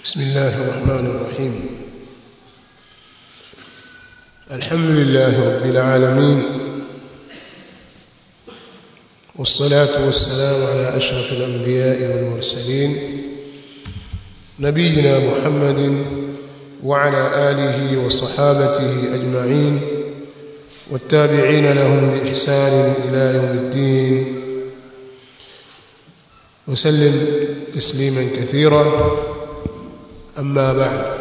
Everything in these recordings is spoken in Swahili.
بسم الله الرحمن الرحيم الحمد لله رب العالمين والصلاة والسلام على أشرف الأنبياء والمرسلين نبينا محمد وعلى آله وصحابته أجمعين والتابعين لهم بإحسان إلى يوم الدين وسلم تسليما كثيرا أما بعد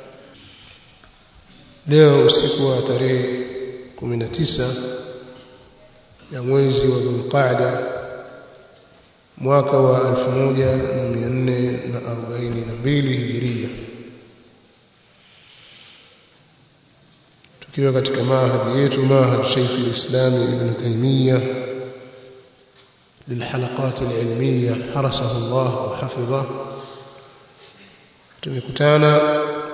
leo usiku wa tarehe 19 ya mwezi wa Dhulqa'da mwaka wa 1442 Hijiria tukiwa katika mahadi yetu mahad Sheikh al-Islam Ibn Taymiyyah للحلقات العلمية حرسه الله وحفظه tumekutana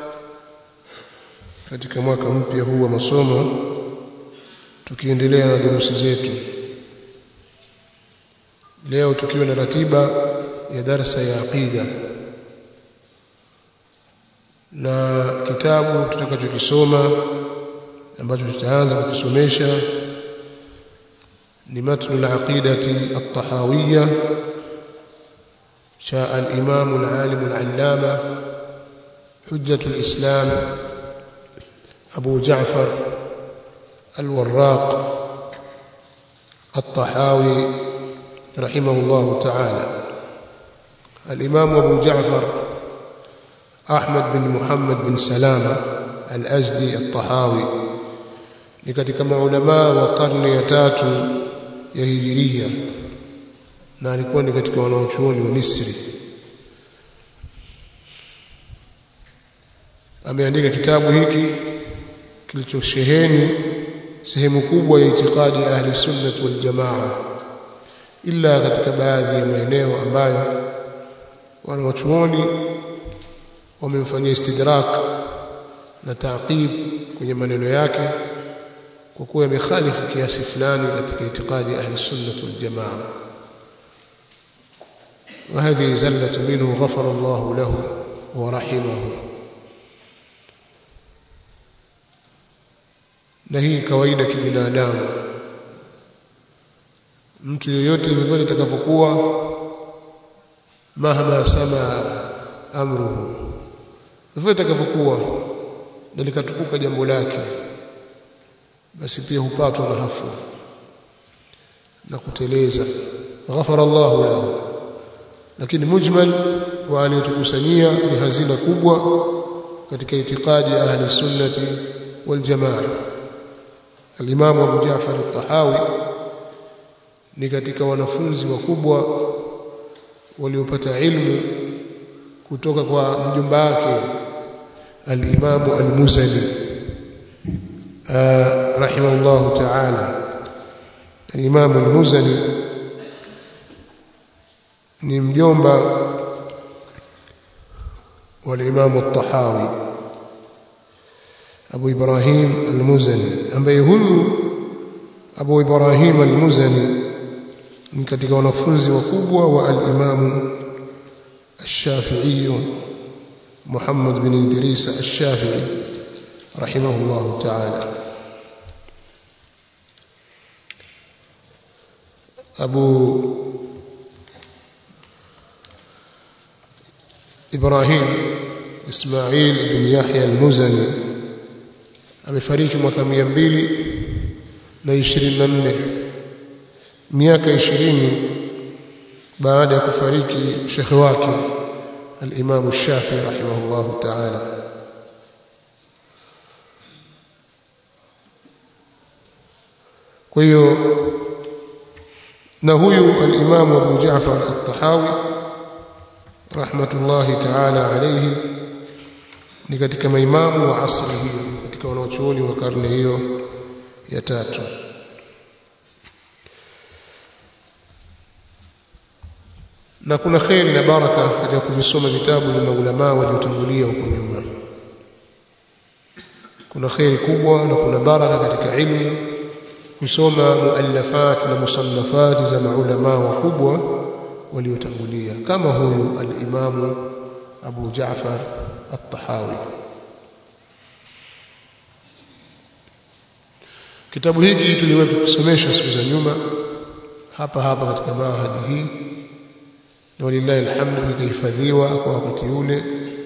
katika mwaka mpya huu wa masomo tukiendelea na durusi zetu leo tukiwa na ratiba ya darsa ya aqida na kitabu tutakachokisoma ambacho tutaanza kukisomesha ni matnu al-aqidati at-tahawiyya شاء الإمام العالم العلامة حجة الإسلام أبو جعفر الوراق الطحاوي رحمه الله تعالى الإمام أبو جعفر أحمد بن محمد بن سلامة الأزدي الطحاوي لكتك علماء وقرن يتات يهجرية na alikuwa ni katika wanaochuoni wa Misri ameandika kitabu hiki kilichosheheni sehemu kubwa ya itikadi ya ahli sunnah wal jamaa ila katika baadhi ya maeneo ambayo wanaochuoni wamemfanyia istidrak na taqib kwenye maneno yake kwa kuwa yamekhalifu kiasi fulani katika itikadi ya ahli sunnah wal jamaa وهذه زلة منه غفر الله له ورحمه na hii kawaida kibinadamu mtu yoyote vyovyote atakavyokuwa mahama sama amruhu vyovyote atakavyokuwa na likatukuka jambo lake basi pia hupatwa na hafla na kuteleza ghafara Allahu lahu lakini mujmal wa aliyotukusanyia ni hazina kubwa katika itikadi ya ahli sunnati wal jamaa al-Imam Abu Ja'far al-Tahawi ni katika wanafunzi wakubwa waliopata ilmu kutoka kwa mjomba wake al-Imam al-Muzani rahimahullah ta'ala al-Imam al-Muzani ni mjomba wa Imam al-Tahawi Abu Ibrahim al-Muzani ambaye huyu Abu Ibrahim al-Muzani ni katika wanafunzi wakubwa wa al-Imam al-Shafi'i Muhammad bin Idris al-Shafi'i rahimahullah ta'ala Abu Ibrahim Ismail ibn Yahya al-Muzani amefariki mwaka 224 miaka 20 baada ya kufariki shekhe wake al-Imam Shafi'i rahimahullah ta'ala kwa hiyo na huyu al-Imam Abu Ja'far al-Tahawi rahmatullahi ta'ala alayhi ni katika maimamu wa asri hiyo katika wanaochuoni wa karne hiyo ya tatu na kuna kheri na baraka katika kuvisoma vitabu vya maulama waliotangulia huko nyuma kuna kheri kubwa na kuna baraka katika ilmu kusoma muallafat na musannafat za maulama wakubwa waliotangulia kama huyu al-Imam Abu Jaafar At-Tahawi Kitabu hiki tuliwahi kusomesha siku za nyuma hapa hapa katika mahadi hii na walillahi alhamdu kikahifadhiwa kwa wakati ule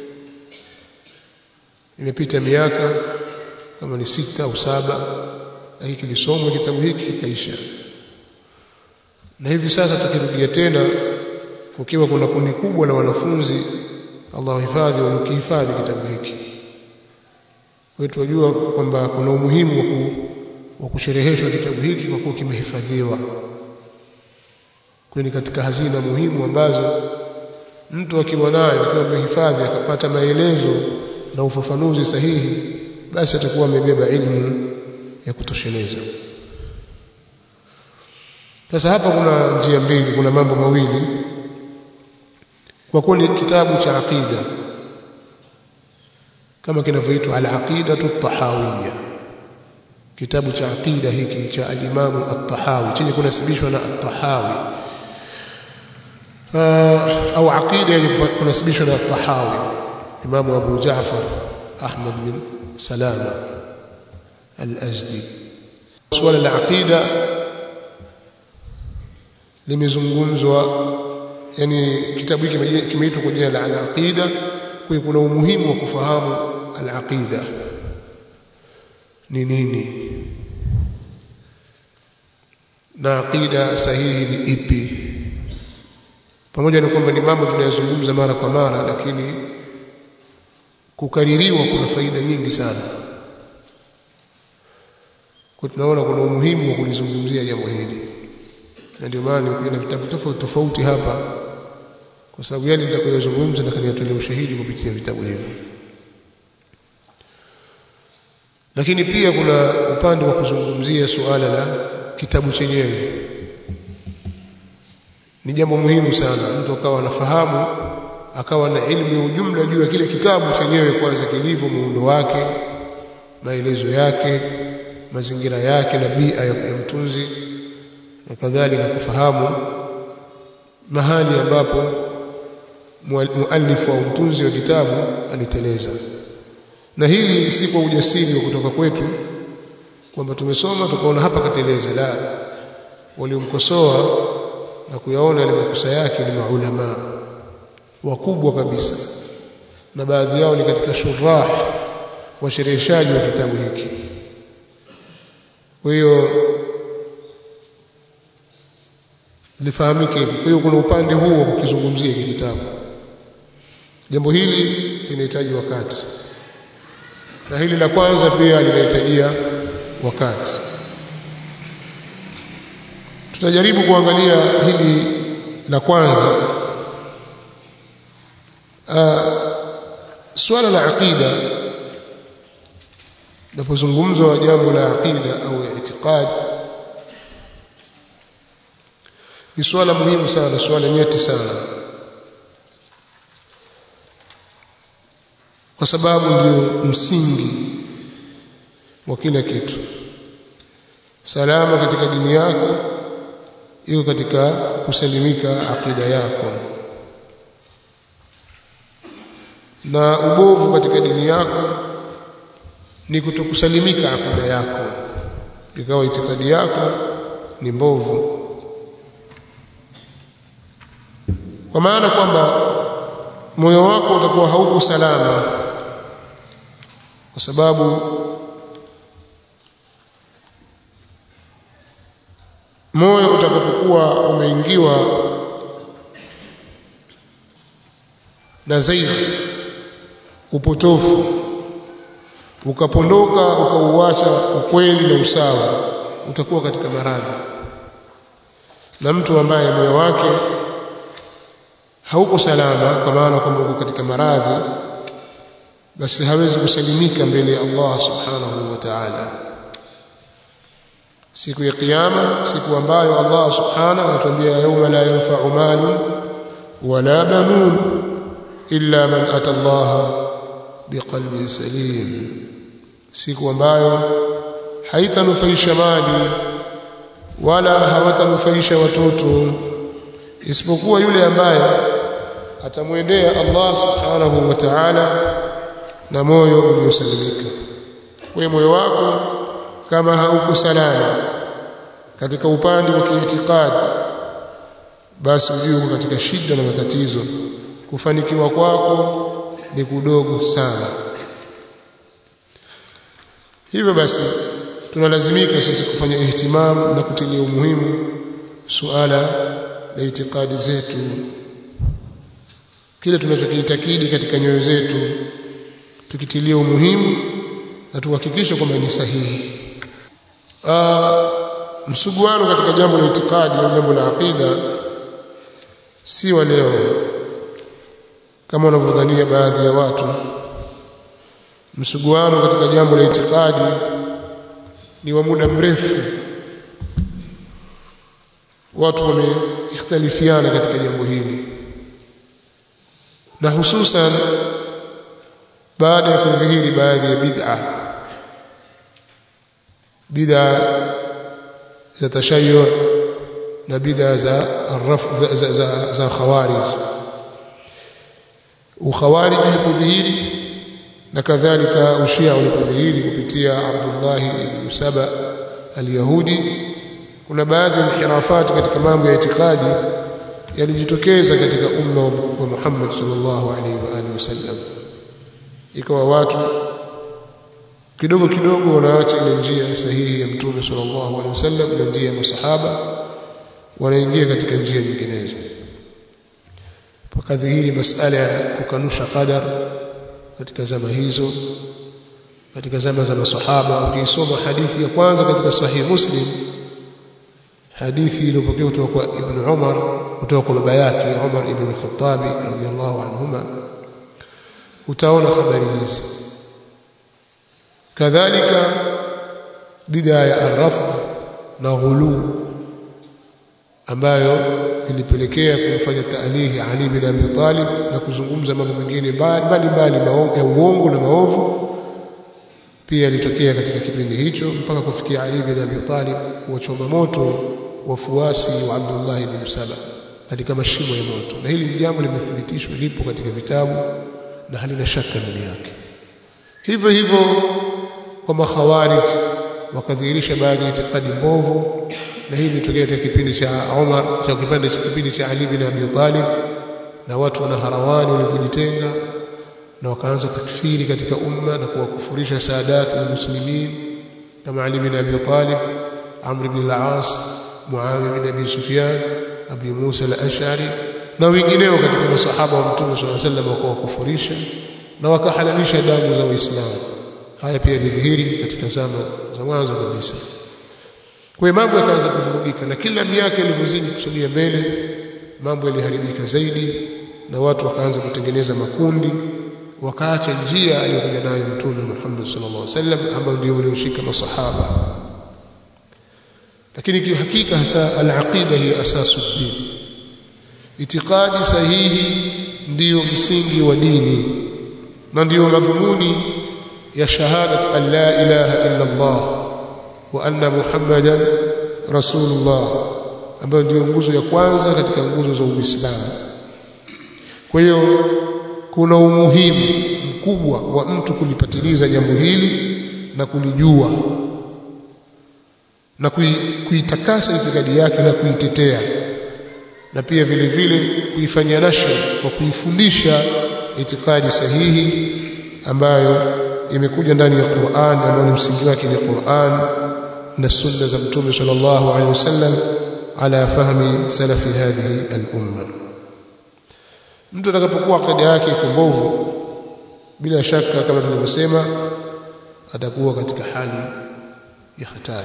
imepita miaka kama ni sita au saba lakini kilisomwa kitabu hiki kikaisha na hivi sasa tukirudia tena kukiwa kuna kundi kubwa la wanafunzi Allah wahifadhi walikihifadhi kitabu hiki kwa hiyo tunajua kwamba kuna umuhimu wa ku wa kushereheshwa kitabu hiki kwa kuwa kimehifadhiwa kwani katika hazina muhimu ambazo mtu akiwa nayo akiwa amehifadhi akapata maelezo na ufafanuzi sahihi basi atakuwa amebeba ilmu ya kutosheleza sasa hapa kuna njia mbili kuna mambo mawili kwa kuwa ni kitabu cha aqida kama kinavyoitwa al-aqidatu at-tahawiyya kitabu cha aqida hiki cha al-Imam at-Tahawi chenye kunasibishwa na at-Tahawi au aqida yenye kunasibishwa na at-Tahawi Imam Abu Ja'far Ahmad bin Salama al-Azdi swala la aqida limezungumzwa yani kitabu hiki kimeitwa kwa jina la al-aqida kwa kuna umuhimu wa kufahamu al-aqida ni nini na aqida sahihi ni ipi pamoja na kwamba ni mambo tunayozungumza mara kwa mara lakini kukaririwa kuna faida nyingi sana kwa tunaona kuna umuhimu wa kulizungumzia jambo hili na ndio maana nimekuja na vitabu tofauti tofauti hapa kwa sababu yale nitakayozungumza na kaniyatolea ushahidi kupitia vitabu hivi lakini pia kuna upande wa kuzungumzia suala la kitabu chenyewe ni jambo muhimu sana mtu akawa anafahamu akawa na elimu ya ujumla juu ya kile kitabu chenyewe kwanza kilivyo muundo wake maelezo yake mazingira yake na bia ya mtunzi na kadhalika kufahamu mahali ambapo muallifu au mtunzi wa kitabu aliteleza na hili si kwa ujasiri wa kutoka kwetu kwamba tumesoma tukaona hapa kateleza la waliomkosoa na kuyaona yale makosa yake ni maulama wakubwa kabisa na baadhi yao ni katika shurah washereheshaji wa kitabu hiki kwa hiyo lifahamike hivi kwa hiyo kuna upande huu wa kukizungumzia hiki kitabu jambo hili linahitaji wakati na hili la kwanza pia linahitajia wakati tutajaribu kuangalia hili la kwanza uh, swala la aqida napozungumzwa jambo la aqida au itikad ni swala muhimu sana swala nyeti sana kwa sababu ndio msingi wa kila kitu salama katika dini yako iko katika kusalimika akida yako na ubovu katika dini yako ni kutokusalimika akida yako ikawa itikadi yako ni mbovu kwa maana kwamba moyo wako utakuwa hauko salama kwa sababu moyo utakapokuwa umeingiwa na zaidi upotofu ukapondoka ukauacha ukweli na usawa utakuwa katika maradhi na mtu ambaye moyo wake hauko salama kwa maana kwamba uko katika maradhi basi hawezi kusalimika mbele ya Allah subhanahu wa ta'ala siku ya kiyama siku ambayo Allah subhanahu anatuambia yauma la yanfa'u malun wala banun illa man ata Allah biqalbin salim siku ambayo haitanufaisha mali wala hawatanufaisha watoto isipokuwa yule ambaye atamwendea Allah subhanahu wa ta'ala na moyo uliosalimika kwa moyo wako kama hauko salama katika upande wa kiitikadi basi ujue katika shida na matatizo kufanikiwa kwako ni kudogo sana hivyo basi tunalazimika sisi kufanya ihtimamu na kutilia umuhimu suala la itikadi zetu kile tunachokiitakidi katika nyoyo zetu tukitilia umuhimu na tuhakikishe kwamba ni sahihi msuguano katika jambo la itikadi au jambo la aqida si wa leo kama wanavyodhania baadhi ya watu msuguano katika jambo la itikadi ni wa muda mrefu watu wameihtalifiana katika jambo hili na hususan baada ya kudhihiri baadhi ya bid'a bid'a za tashayu na bid'a za arraf za, za, za, za khawarij ukhawarij ulipodhihiri na kadhalika ushia ulipodhihiri kupitia Abdullah ibn Saba al-Yahudi kuna baadhi ya inhirafati katika mambo ya itikadi yalijitokeza katika umma wa Muhammad sallallahu alaihi wa alihi wasallam ikawa watu kidogo kidogo wanaacha ile njia sahihi ya mtume sallallahu alaihi wasallam na njia ya masahaba wanaingia katika njia nyinginezo pakadhihiri masala ya kukanusha qadar katika zama hizo katika zama za masahaba ukisoma hadithi ya kwanza katika sahih muslim hadithi iliyopokewa kutoka kwa ibn Umar kutoka kwa baba yake Umar ibn Khattab radhiyallahu anhuma utaona habari hizi kadhalika bid'a ya arrafd na ghulu ambayo ilipelekea kumfanya taalihi Ali bin Abi Talib na kuzungumza mambo mengine mbali mbali ya uongo na maovu pia ilitokea katika kipindi hicho mpaka kufikia Ali bin Abi Talib kuwachoma moto wafuasi wa Abdullah ibn Saba katika mashimo ya moto na hili jambo limethibitishwa lipo katika vitabu na halina shaka ndani yake hivyo hivyo kwa makhawarij wakadhihirisha baadhi ya itikadi mbovu na hii ilitokea katika kipindi cha Umar cha kipindi cha kipindi cha Ali bin Abi Talib na watu wana harawani walivyojitenga na wakaanza takfiri katika umma na kuwakufurisha saadati muslimin kama Ali bin Abi Talib Amr ibn al-As Muawiya bin Abi Sufyan Abi Musa al-Ash'ari na wengineo katika masahaba wa Mtume صلى الله عليه وسلم wakawakufurisha na wakahalalisha damu za Waislamu haya pia yalidhihiri katika zama za mwanzo kabisa kwa hiyo mambo yakaanza kuvurugika na kila miaka ilivyozidi kusogea mbele mambo yaliharibika zaidi na watu wakaanza kutengeneza makundi wakaacha njia aliyokuja nayo Mtume Muhammad sallallahu alaihi wasallam ambao ndio walioshika masahaba lakini kihakika hasa al-aqida hi asasu din itikadi sahihi ndiyo msingi wa dini na ndiyo madhumuni ya shahadat an la ilaha illa Allah wa anna Muhammadan rasulullah ambayo ndiyo nguzo ya kwanza katika nguzo za Uislamu kwa hiyo kuna umuhimu mkubwa wa mtu kulipatiliza jambo hili na kulijua na kuitakasa itikadi yake na kuitetea na pia vile vile kuifanyia nasha kwa kuifundisha itikadi sahihi ambayo imekuja ndani ya Qur'an ambayo ni msingi wake ni Qur'an na sunna za Mtume sallallahu alaihi wasallam ala fahmi salafi hadhihi al-umma mtu atakapokuwa akida yake iko mbovu bila shaka kama tulivyosema atakuwa katika hali ya hatari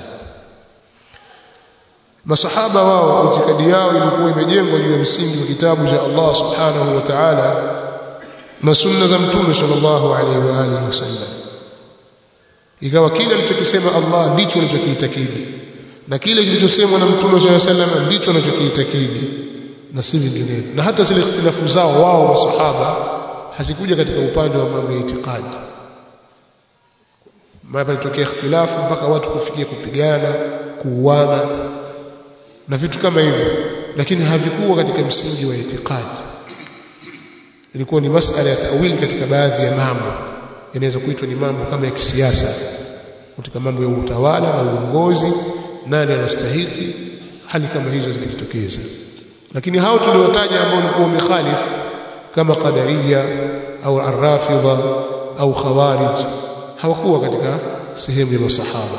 masahaba wao itikadi yao ilikuwa imejengwa juu ya msingi wa kitabu cha Allah subhanahu wa ta'ala na sunna za mtume sallallahu alaihi wa alihi wasallam ikawa kile alichokisema Allah ndicho alichokiitakidi na kile kilichosemwa na mtume sallallahu alaihi wasallam ndicho anachokiitakidi na si vinginevyo na hata zile ikhtilafu zao wao masahaba hazikuja katika upande wa mambo ya itikadi mara ilitokea ikhtilafu mpaka watu kufikia kupigana kuuana na vitu kama hivyo lakini havikuwa katika msingi wa itikadi ilikuwa ni masala ya tawili katika baadhi ya mambo yanaweza kuitwa ni mambo kama ya kisiasa katika mambo ya utawala na uongozi nani anastahiki hali kama hizo zikajitokeza lakini hao tuliwataja ambao walikuwa wamekhalif kama qadariya au arrafidha au khawarij hawakuwa katika sehemu ya masahaba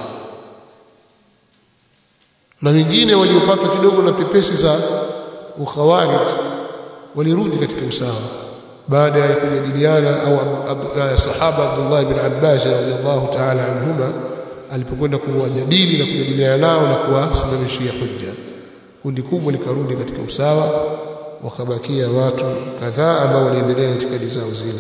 na wengine waliopatwa kidogo na pepesi za ukhawarij walirudi katika usawa baada ya kujadiliana au sahaba Abdullah ibn Abbas radhiyallahu ta'ala anhuma alipokwenda kuwajadili na kujadiliana nao na kuwasimamishia hujja kundi kubwa likarudi katika usawa wakabakia watu kadhaa ambao waliendelea itikadi zao zile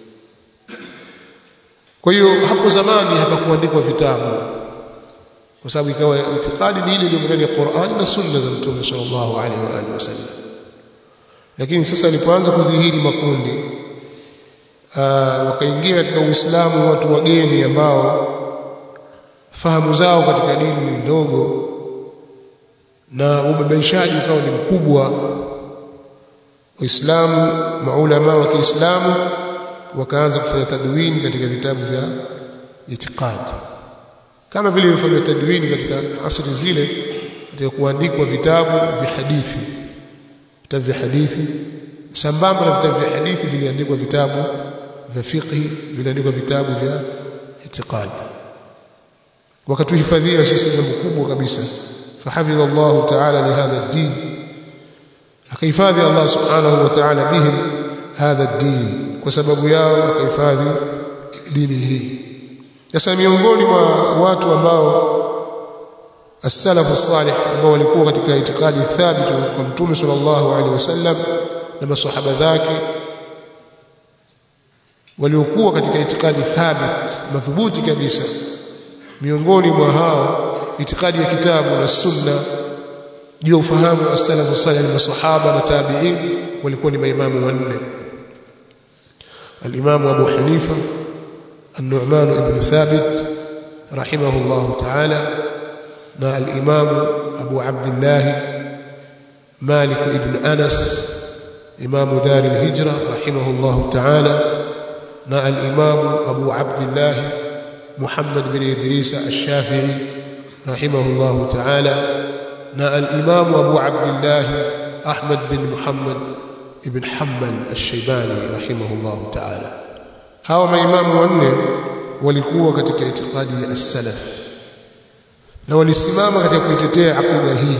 kwa hiyo hapo zamani hapakuandikwa vitabu kwa sababu ikawa itikadi ni ile iliyo ndani ya Qur'an na sunna za Mtume sallallahu alaihi wa alihi wasallam lakini sasa alipoanza kudhihiri makundi aa, wakaingia katika Uislamu watu wageni ambao fahamu zao katika dini ni ndogo na ubabaishaji ukawa ni mkubwa Waislamu maulama wa Kiislamu wakaanza kufanya tadwini katika vitabu vya itikadi kama vile ilifanywa tadwini katika asri zile katika kuandikwa vitabu vya hadithi vitabu vya hadithi sambamba na vitabu vya hadithi viliandikwa vitabu vya fiqhi viliandikwa vitabu vya itikadi wakatuhifadhia sisi jambo kubwa kabisa fahafidha Allah ta'ala lihadha ad-din akahifadhi Allah subhanahu wa ta'ala bihim hadha ad-din kwa sababu yao akahifadhi dini hii sasa miongoni mwa watu ambao as-salafu salih ambao walikuwa katika itikadi thabiti kwa mtume sallallahu alaihi wasallam na maswahaba zake waliokuwa katika itikadi thabit madhubuti kabisa miongoni mwa hao itikadi ya kitabu na sunna juu ya ufahamu wa as-salafu salih na maswahaba na tabi'in walikuwa ni maimamu wanne al-imamu Abu Hanifa النعمان بن ثابت رحمه الله تعالى نا الإمام أبو عبد الله مالك بن أنس إمام دار الهجرة رحمه الله تعالى نا الإمام أبو عبد الله محمد بن إدريس الشافعي رحمه الله تعالى نا الإمام أبو عبد الله أحمد بن محمد بن حنبل الشيباني رحمه الله تعالى hawa maimamu wanne walikuwa katika itikadi ya as-salaf na walisimama katika kuitetea akida hii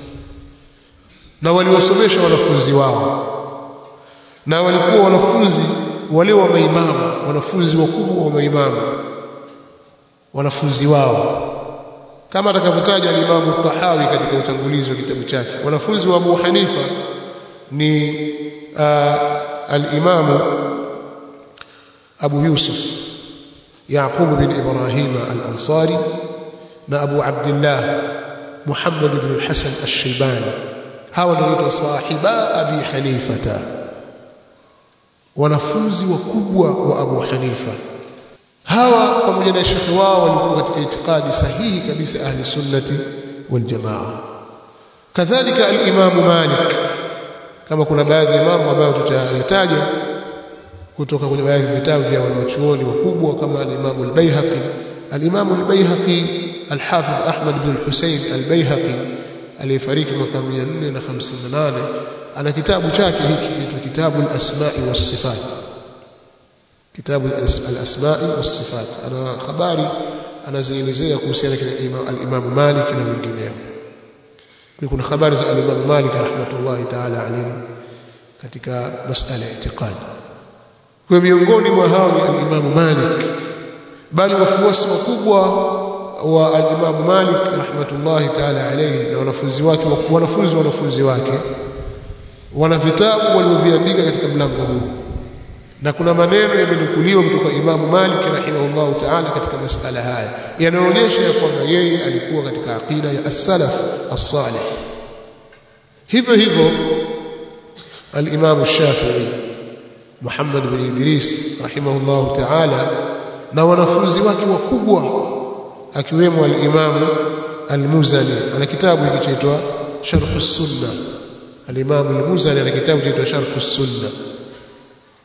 na waliwasomesha wanafunzi wao na walikuwa wanafunzi wale wa maimamu wanafunzi wakubwa wa maimamu wanafunzi wao kama atakavyotaja al-Imam Tahawi katika utangulizi wa kitabu chake wanafunzi wa Abu Hanifa ni uh, al-Imam أبو يوسف يعقوب بن إبراهيم الأنصاري نا أبو عبد الله محمد بن الحسن الشيباني هاو نريد صاحبا أبي حنيفة wanafunzi wakubwa wa Abu Hanifa hawa pamoja na shekhi wao walikuwa katika itikadi sahihi kabisa ahli sunnati wal jamaa kadhalika al-Imam Malik kama kuna baadhi ya mambo ambayo tutayataja kutoka kwenye baadhi ya vitabu vya wanachuoni wakubwa kama al-Imam al-Baihaqi al-Imam al-Baihaqi al-Hafidh Ahmad bin al-Husayn al-Baihaqi aliyefariki mwaka 458 ana kitabu chake hiki kiitwa kitabu al-Asma'i was-Sifat kitabu al-Asma'i was-Sifat ana habari anazielezea kuhusiana na al-Imam Malik na wengineo kuna habari za al-Imam Malik rahmatullahi ta'ala alayhi katika masala ya itikadi kwa miongoni mwa hao ni al-Imam Malik bali wafuasi wakubwa wa al-Imam Malik rahmatullahi ta'ala alayhi na wanafunzi wake wanafunzi wanafunzi wake wana vitabu walivyoviandika katika mlango huu na kuna maneno yamenukuliwa kutoka Imam Malik rahimahullahu ta'ala katika masala haya yanaonyesha ya kwamba yeye alikuwa katika aqida ya as-salaf as-salih hivyo hivyo al-Imam Shafi'i Muhammad bin Idris rahimahullahu ta'ala na wanafunzi wake wakubwa akiwemo al-Imam al-Muzani ana kitabu kinachoitwa Sharh as-Sunnah al-Imam al-Muzani ana kitabu kinachoitwa Sharh as-Sunnah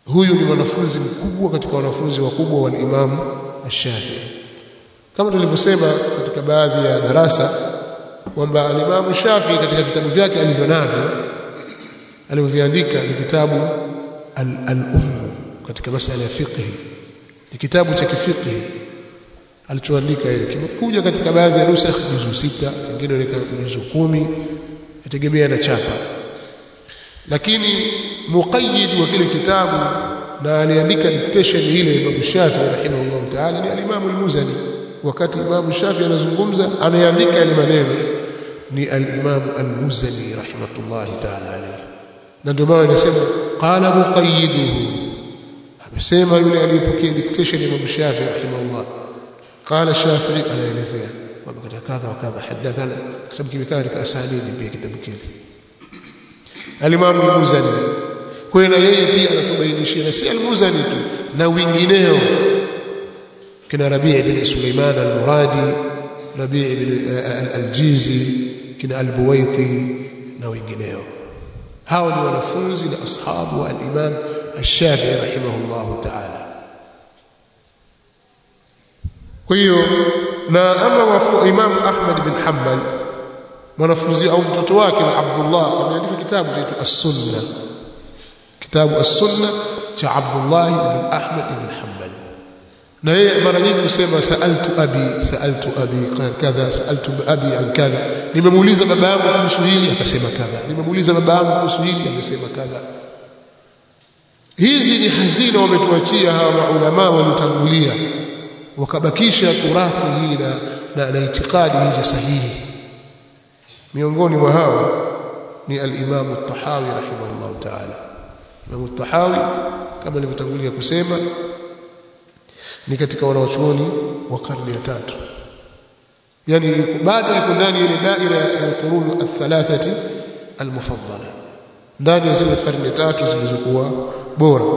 huyu ni mwanafunzi mkubwa katika wanafunzi wakubwa wa Imam Ash-Shafi'i kama tulivyosema katika baadhi ya darasa kwamba Imam Shafi'i katika vitabu vyake alivyo navyo alivyoviandika ni kitabu al-Umm katika masala ya fiqh ni kitabu cha kifiqh alichoandika yeye kimekuja katika baadhi ya nusakh juzu sita wengine weka juzu kumi yategemea na chapa lakini muqayyid wa kile kitabu na aliandika dictation ile Imam Shafi'i rahimahullah ta'ala ni al-Imam al-Muzani wakati Imam Shafi'i anazungumza anayeandika yale maneno ni al-Imam al-Muzani rahimahullah ta'ala alayhi na ndio maana anasema qala muqayyiduhu amesema yule aliyepokea dictation ya Imam Shafi'i rahimahullah qala Shafi'i anaelezea kwamba katika kadha wa kadha hadathana kwa sababu kimekaa katika asanidi pia kitabu kile Al-Imam Al-Muzani kwa hiyo na yeye pia anatubainishia na si Al-Muzani tu na wengineo kina Rabi' ibn Sulaiman Al-Muradi Rabi' ibn Al-Jizi kina Al-Buwaiti na wengineo hao ni wanafunzi na ashabu wa al-Imam Ash-Shafi'i rahimahullah ta'ala kwa hiyo na ama wafu Imam Ahmad bin Hanbal mwanafunzi au mtoto wake na Abdullah ameandika kitabu chaitwa As-Sunna kitabu As-Sunna cha Abdullah ibn Ahmad ibn Hanbal na yeye mara nyingi husema saaltu abi saaltu abi kadha saaltu abi an kadha nimemuuliza baba yangu kuhusu hili akasema kadha nimemuuliza baba yangu kuhusu hili akasema kadha hizi ni hazina wametuachia hawa maulama waliotangulia wakabakisha turathi hii na, na, na itikadi hizi sahihi miongoni mwa hao ni al-Imam at-Tahawi rahimahullah ta'ala Imam at-Tahawi kama nilivyotangulia kusema ni katika wanaochuoni wa karne ya tatu yani bado yuko ndani ile daira ya al-qurun ath-thalathati al-mufaddala ndani ya zile karne tatu zilizokuwa bora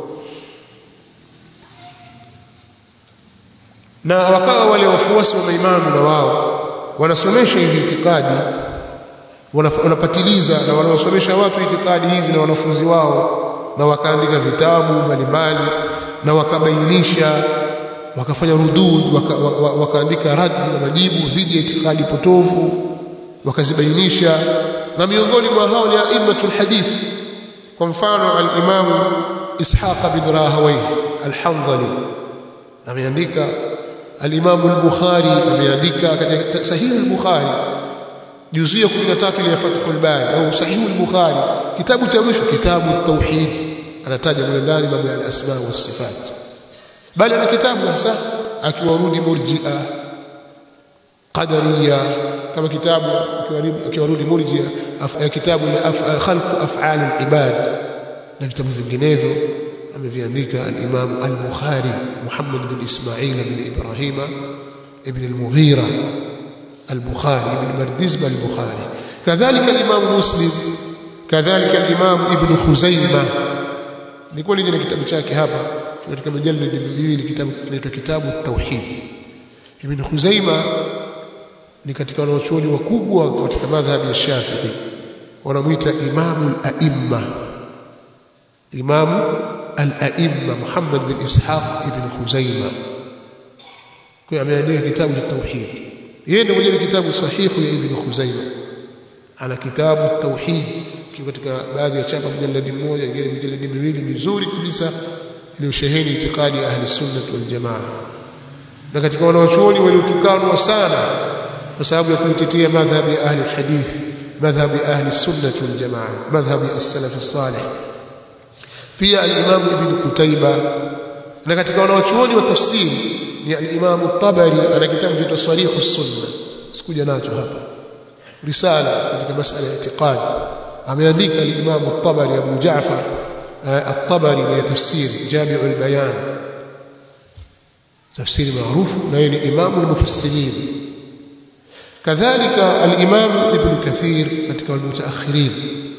na wakawa wale wafuasi wa maimamu na wao wanasomesha hizi itikadi wanapatiliza na wanaosomesha watu itikadi hizi na wanafunzi wao na wakaandika vitabu mbalimbali na wakabainisha wakafanya rudud waka, waka, wakaandika radi na majibu dhidi ya itikadi potofu wakazibainisha na miongoni mwa hao ni aimatul hadith kwa mfano al-Imam Ishaq bin Rahawayh al-Hanzali ameandika al-Imam al-Bukhari ameandika katika sahih al-Bukhari juzu ya 13 ile ya Fathul Bari au sahih al-Bukhari kitabu cha mwisho kitabu at-tauhid anataja mle ndani mambo ya al-asma wa sifat bali ana kitabu hasa akiwarudi murji'a qadariya kama kitabu akiwarudi murji'a kitabu ni khalq af'al al-ibad na vitabu vinginevyo ameviandika al-Imam al-Bukhari Muhammad bin Ismail bin Ibrahim ibn al-Mughira al-Bukhari ibn Bardizbah al-Bukhari kadhalika al-Imam Muslim kadhalika al-Imam Ibn Khuzaimah nilikuwa nje na kitabu chake hapa katika mujallad miwili kitabu kinaitwa kitabu at-Tauhid Ibn Khuzaimah ni katika wanachuoni wakubwa katika madhhabi ya Shafi'i wanamuita Imamul A'imma Imamu al-A'imma Muhammad bin Ishaq ibn Khuzaimah kwa ameandika kitabu cha tauhid yeye ndiye mwenye kitabu sahihu ya ibn Khuzaimah ana kitabu tauhid kiko katika baadhi ya chapa mjaladi mmoja ingine mjaladi miwili mizuri kabisa iliyosheheni itikadi ya ahli sunnah wal jamaa na katika wanawachuoni waliotukanwa sana kwa sababu ya kuitetea madhhabi ya ahli hadith madhhabi ahli sunnah wal jamaa madhhabi as-salaf as-salih pia al-Imam Ibn Qutayba na katika wanawachuoni wa tafsiri ni al-Imam at-Tabari ana kitabu cha Sarih as-Sunnah sikuja nacho hapa risala katika masala ya itiqad ameandika al-Imam at-Tabari Abu Ja'far at-Tabari ya tafsir Jami' al-Bayan tafsiri maarufu na yeye ni Imam al-Mufassirin kadhalika al-Imam Ibn Kathir katika al-mutaakhirin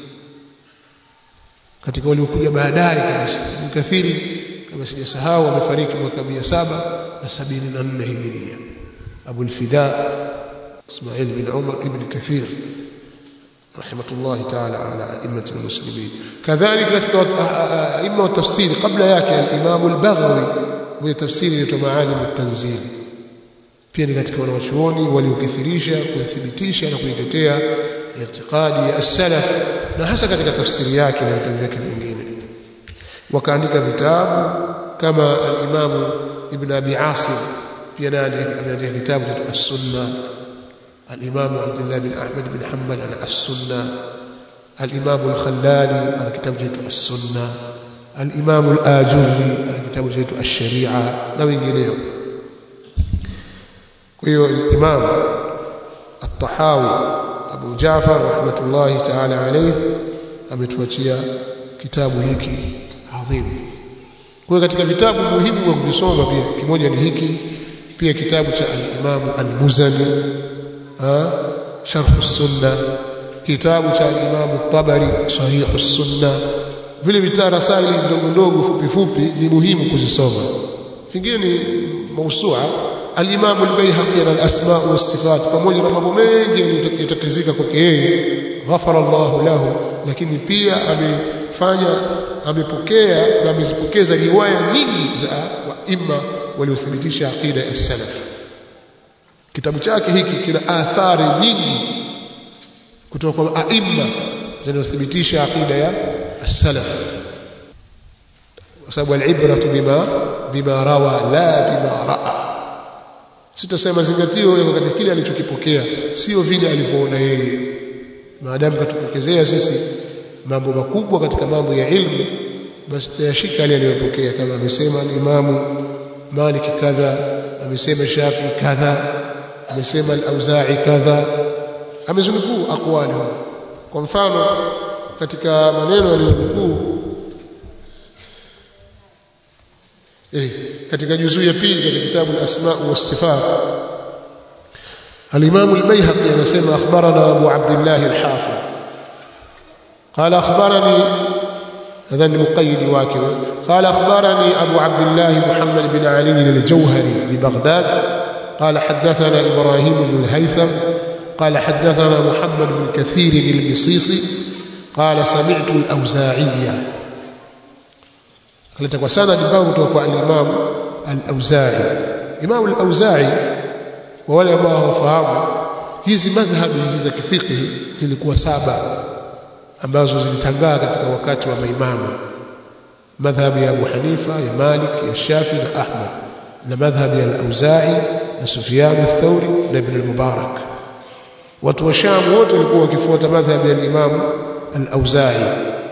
katika waliokuja baadaye kabisa Ibn Kathiri kama sijasahau amefariki mwaka 774 Hijiria Abu al-Fida Ismail bin Umar ibn Kathir rahmatullahi ta'ala ala a'immati almuslimin kadhalika katika a'imma wa tafsiri kabla yake al-Imam al-Baghawi mwenye tafsiri ya Maalim at-Tanzil pia ni katika wanawachuoni waliokithirisha kuthibitisha na kuitetea itikadi ya as-salaf na hasa katika tafsiri yake na vitabu vyake vingine wakaandika vitabu kama al-Imam Ibn Abi Asim pia naye ameandika kitabu cha as-Sunna al-Imam Abdullah bin Ahmad bin Hanbal ana as-Sunna al-Imam al-Khallali ana kitabu cha as-Sunna al-Imam al-Ajurri ana kitabu cha ash-Sharia na wengineo kwa hiyo Imam at-Tahawi Abu Jafar rahmatullahi ta'ala alayhi ametuachia kitabu hiki adhimu kwa katika vitabu muhimu kwa kuvisoma pia kimoja ni hiki pia kitabu cha al-Imam al-Muzani sharh as-sunna kitabu cha al-Imam at-Tabari sahih as-sunna vile vitarasaili ndogo ndogo fupi fupi ni muhimu kuzisoma vingine ni mausua al-Imam al-Baihaqi al-asma wa sifat pamoja na mambo mengi yatatizika kwake yeye ghafara Allahu lahu lakini pia amefanya amepokea na amezipokeza riwaya nyingi za waima waliothibitisha aqida ya salaf kitabu chake hiki kina athari nyingi kutoka kwa aima zinazothibitisha aqida ya salaf kwa sababu al-ibratu bima bima rawa la bima raa sitasema zingatio yako katika kile alichokipokea sio vile alivyoona yeye maadamu katupokezea sisi mambo makubwa katika mambo ya ilmu basi tayashika yale aliyopokea kama amesema Imamu Malik kadha amesema Shafi kadha amesema al-Auza'i kadha amezunukuu aqwali kwa mfano katika maneno aliyonukuu eh katika juzuu ya pili katika kitabu al-Asma' was-Sifat al-Imam al-Baihaqi anasema akhbarana Abu Abdullah al-Hafiz قال أخبرني هذا المقيد واكب قال أخبرني أبو عبد الله محمد بن علي الجوهري ببغداد قال حدثنا إبراهيم بن الهيثم قال حدثنا محمد بن كثير المصيصي قال سمعت الأوزاعية قالت وسند باب توقع الإمام الأوزاعي إمام الأوزاعي ولا ما هو فهم hizi madhhabi hizi za kifiqhi zilikuwa saba ambazo zilitangaa katika wakati wa maimamu madhhabi ya Abu Hanifa ya Malik ya Shafi na Ahmad na madhhabi ya Al-Auza'i na Sufyan ath-Thawri na Ibn al-Mubarak watu wa Sham wote walikuwa wakifuata madhhabi ya Imam Al-Auza'i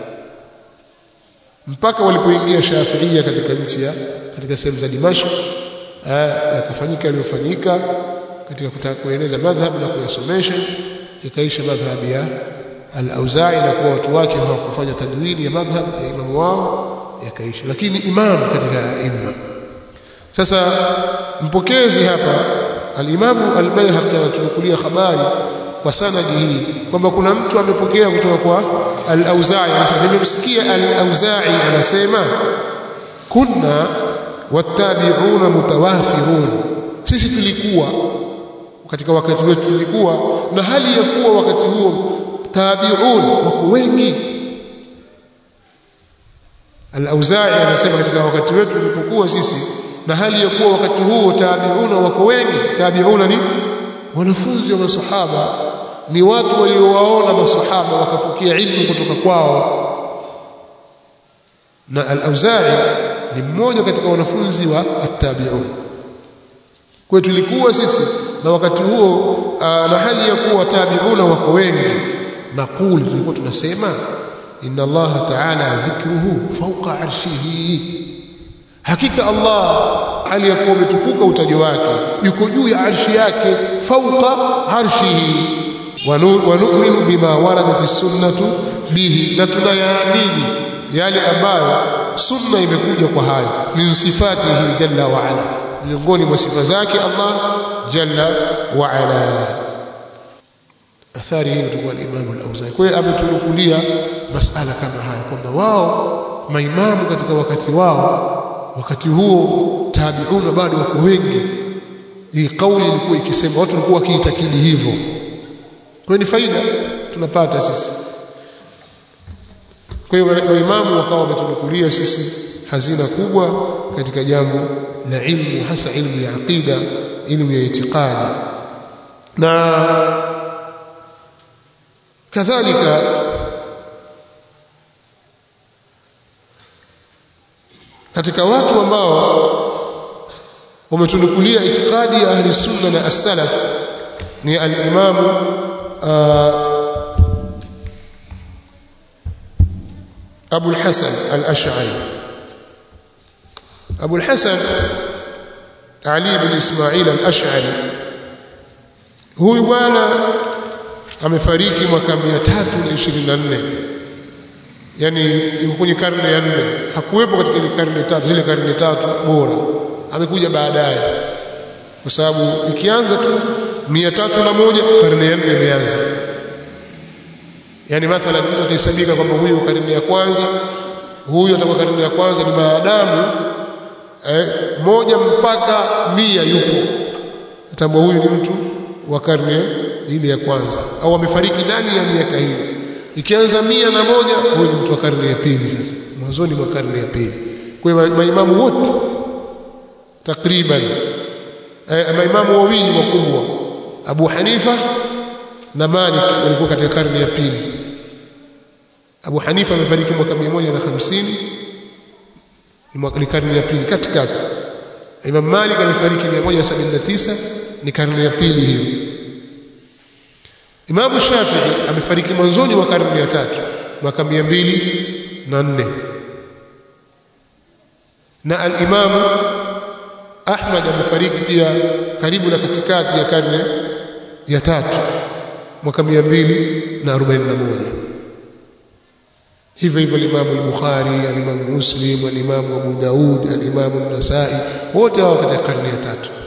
mpaka walipoingia Shafi'ia katika nchi ya katika sehemu za Dimashq yakafanyika yaliyofanyika katika kutaka kueneza madhhabi na kuyasomesha ikaisha madhhabi ya al-Auza'i na kuwa watu wake hawakufanya tadwini ya madhhab ya imamu wao yakaisha lakini imamu katika imma sasa mpokezi hapa al-Imamu al-Baihaqi anatunukulia habari kwa sanadi hii kwamba kuna mtu amepokea kutoka kwa al-Auza'i anasema nimemsikia al-Auza'i anasema kunna wattabi'una mutawafirun sisi tulikuwa katika wakati wetu tulikuwa na hali ya kuwa wakati huo tabi'un wako wengi Al-Auza'i anasema katika wakati wetu tulipokuwa sisi na hali ya kuwa wakati huo tabi'una wako wengi tabi'una ni wanafunzi wa masahaba ni watu waliowaona masahaba wakapokea ilmu kutoka kwao na Al-Auza'i ni mmoja katika wanafunzi wa at-tabi'un kwa tulikuwa sisi na wakati huo na hali ya kuwa tabi'una wako wengi naqul tulikuwa tunasema inna Allah ta'ala dhikruhu fawqa arshihi hakika Allah hali ya kuwa umetukuka utajo wake yuko juu ya arshi yake fawqa arshihi wa nu'minu bima waradat sunnatu bihi na tunayaamini yale ambayo sunna imekuja kwa hayo min sifatihi jalla wa ala miongoni mwa sifa zake Allah jalla wa ala athari hii kutoka Imam al-Auza'i. Kwa hiyo ametunukulia masala kama haya kwamba wao maimamu katika wakati wao wakati huo tabiuna bado wako wengi. Hii kauli ilikuwa ikisema watu walikuwa wakiitakidi hivyo. Kwa ni faida tunapata sisi kwa hiyo maimamu wakawa wametunukulia sisi hazina kubwa katika jambo la ilmu hasa ilmu ya aqida ilmu ya itikadi na kadhalika katika watu ambao wametunukulia itikadi ya ahli sunna na as-salaf ni al-imam Abu al-Hasan al-Ash'ari Abu al-Hasan Ali ibn Ismail al-Ash'ari huyu bwana amefariki mwaka 324 yani yuko kwenye karne ya nne hakuwepo katika ile karne tatu zile karne tatu bora amekuja baadaye kwa sababu ikianza tu mia tatu na moja karne ya nne imeanza yani mathalan mtu atahesabika kwamba huyu karne ya kwanza huyu atakuwa karne ya kwanza ni maadamu eh, moja mpaka mia yupo atambua huyu ni mtu wa karne ile ya kwanza au amefariki ndani ya miaka hiyo ikianza mia na moja huyu ni mtu wa karne ya pili sasa mwanzoni mwa karne ya pili kwa hiyo maimamu wote takriban eh, maimamu wawili wakubwa Abu Hanifa na Malik walikuwa katika karne ya pili Abu Hanifa amefariki mwaka 150 ni karne ya pili katikati Imam Malik amefariki 179 ni karne ya pili hiyo Imam Shafi'i amefariki mwanzoni wa karne ya tatu mwaka 204 na al-Imam Ahmad amefariki pia karibu na katikati ya karne ya tatu mwaka 241 hivyo hivyo al-Imam al-Bukhari al-Imam Muslim al-Imam Abu Daud al-Imam an-Nasa'i wote hao katika karne ya tatu